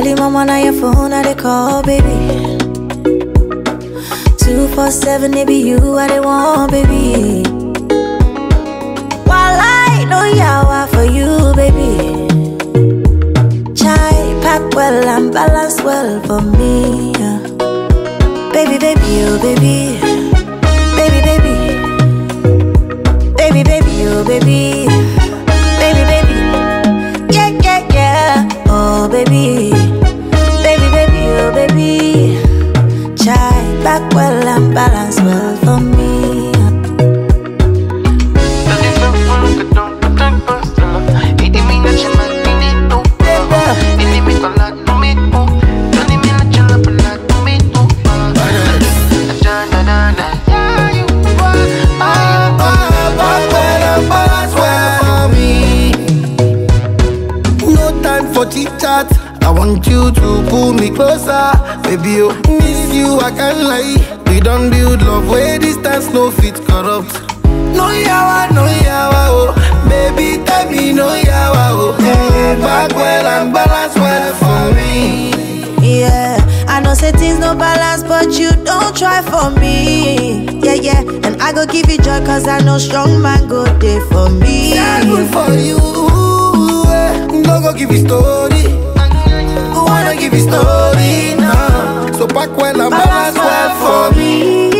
Early mama now your phone, I they call, baby. Two four seven, it be you, I they want, baby. While I know yawa for you, baby. Chai pack well and balance well for me. yeah. Baby, baby, oh baby. Baby, baby. Baby, baby, oh baby. Baby, baby. Yeah, yeah, yeah. Oh baby. Baby, baby, oh baby. Chai back well and balance well for me. yeah. No time for chit chat. I want you to pull me closer, baby. Oh, miss you, I can't lie. We don't build love where distance no fit corrupt. No yawa, no yawa, oh, baby, tell me no yawa, oh. Mm, back well and balance well for me. Yeah, I know say things no balance, but you don't try for me. Yeah, yeah, and I go give you joy, cause I know strong man go there for me. Yeah, good for you. eh. No go give you story. Wanna give you story now. So back well and balance well for me.